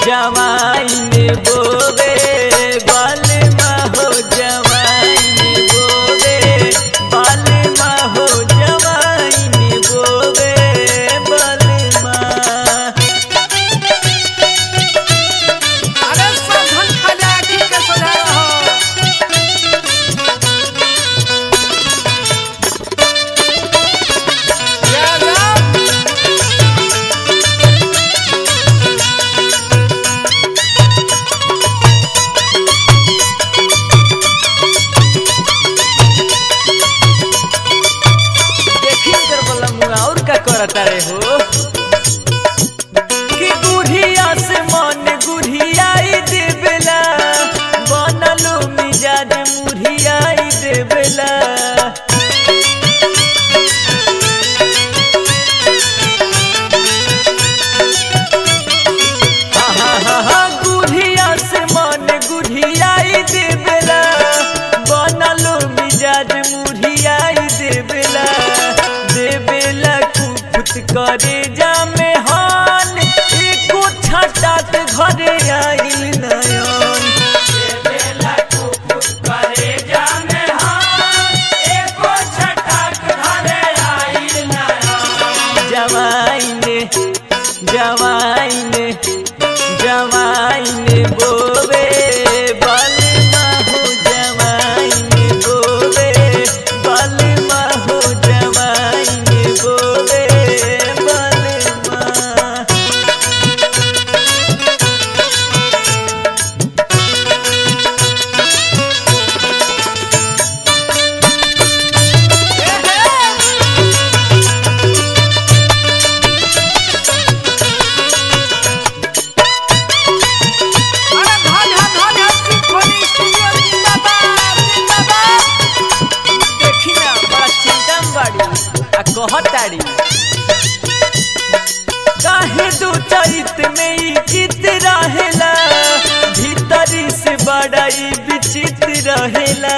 जवाइन बोवे बालमा हो जवाइन बोवे बालमा हो जवाइन बोवे बालमा अरे सावधान खाजा आखी के सोझा रहो जा जा देखी कर बोला मुआ और का करता रे हो कि गुढ़िया से मन गुढ़ियाई देवेला बनलो मिजाज मुढ़ियाई देवेला आहा, गुढ़िया से मन गुढ़ियाई देवेला बनलो मिजाज मुढ़ियाई देवेला देवेला कुफुत करे जामे हान एको छटात घरे आइल नयन देवेला कुफुत करे जामे हान एको छटात घरे आइल नयन जवाइने जवाइने जवाइने बोवे बलमा हो जवाइने बोवे बलमा हो जवाइने बोवे बलमा अरे धन है धन है सिम्फनी स्टूडियो जिंदाबाद जिंदाबाद देखी ना बड़ा चिंता में बाड़ी आ कहताड़ी काहे दो चरित में ई चित रहेला भीतरी से बड़ा ई विचित्र रहेला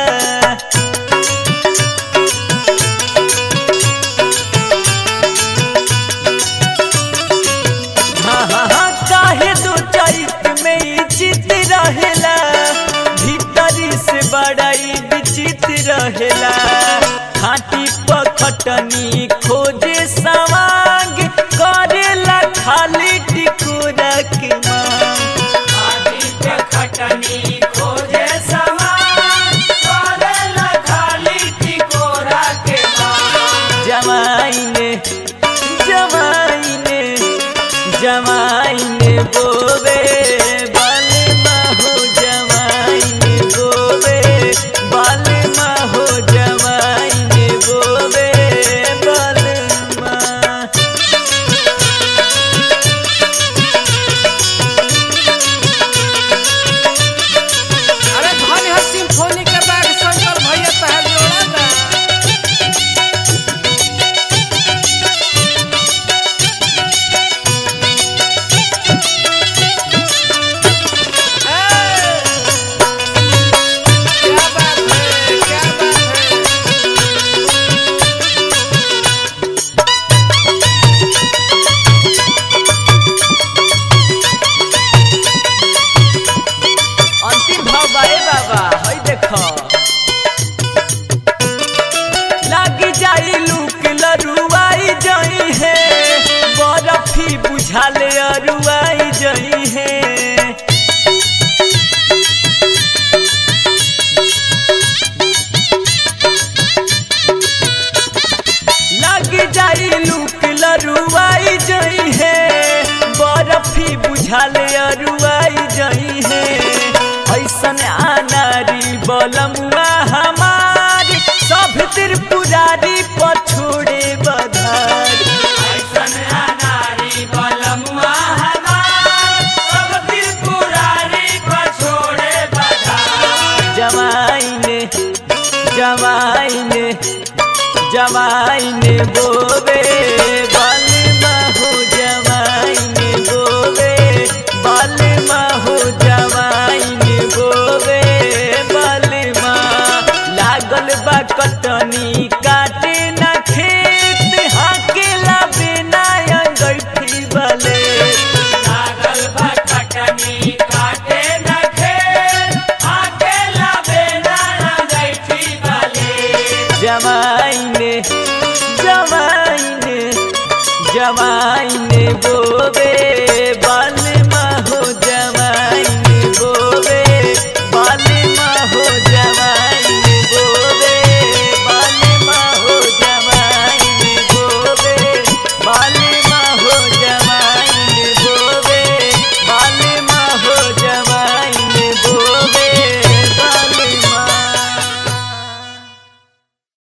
हाँ हाँ हाँ काहे दो चरित में ई चित रहेला भीतरी से बड़ा ई विचित्र रहेला खाटी पखटनी खोजे सवांग करेला खाली टिकोरा के मांग खाटी पखटनी खोजे सवांग करेला खाली टिकोरा के मांग जमाइने जमाइने जमाइने बोवे बालमा हो जमाइने बोवे बालमा हो जमाइने बोवे बालमा अरे धन है सिम्फनी के बैग शंकर भैया तहल जोड़ा ना ए! क्या बात है क्या बात है अंतिम भाव बाए बाबा हई देखो लागी जाई लूक लरुआई जई है बरफी बुझाले अरुआई जई है लग जाई लूक लरुआई जई है बरफी बुझाले अरुआई जई है ऐसन आनारी बलमुआ हमारी सब त्रिपुरारी पछोड़े बधारी ऐसन आनारी बलमुआ हमारी सब त्रिपुरारी पछोड़े बधारी जमाइने जमाइने जमाइने बोवे बालमा हो जमाइने बोवे बालमा हो जमाइने बोवे बालमा लागल बा कटनी काटे ना खेत हाकेला बिना अंगैठी बले लागल बा कटनी बोवे